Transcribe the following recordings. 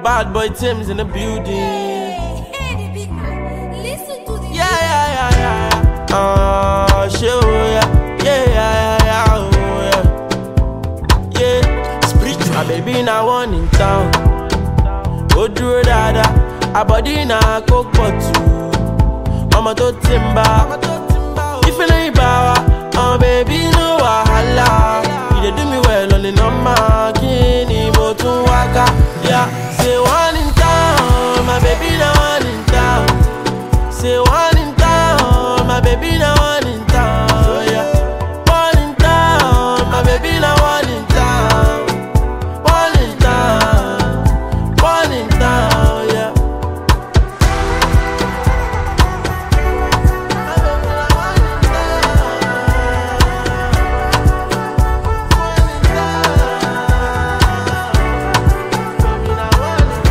Bad boy Tim's in the building. Hey, the big man, listen to the Yeah, yeah, yeah, yeah. Oh, shit, oh, yeah. Yeah, yeah, yeah, yeah, oh, yeah. Yeah. Spiritual. My baby now one in town. Ó dúró dáadáa, àbọ̀dí náà kó pọ̀ tù. Ọmọ tó ti ń bá. Ìfẹ́lẹ́ ìbá wa, ọmọ bèbí no wàhálà. You dey do me well on the normal, kí ni mo tún wá ká? Yeah, say one in town, my baby na one in town. Say one in town, my baby na one in town. Yeah, one in town, my baby na one in town. One in town, one in town. Yeah. My baby na one in town. One in town. Baby na one in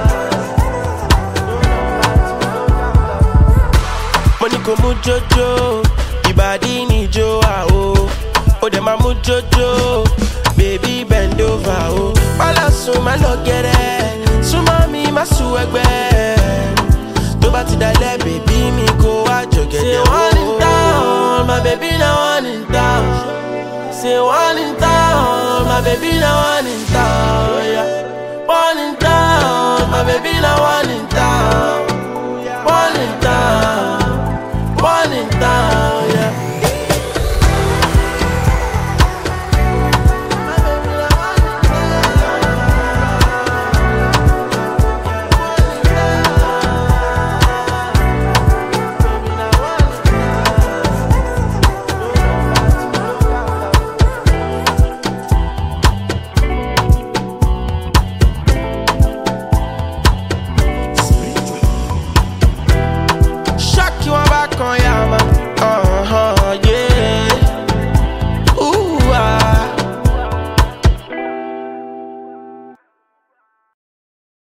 Money go mu jojo, ìbàdí ni jo wa o. Ó dẹ̀ máa mú jojo, baby bend over o. Bọ́lá sùn má lọ gẹ̀rẹ́, súnmọ́ mi má sùn ẹgbẹ́. Tó bá ti dalẹ̀, bèbí mi kó wá jọ̀gẹ̀dẹ̀ o. Ṣé wọ́n ní town, my baby na one in town. Say one in town, my baby na one in town. Yeah. One in town, my baby na one in town. One in town.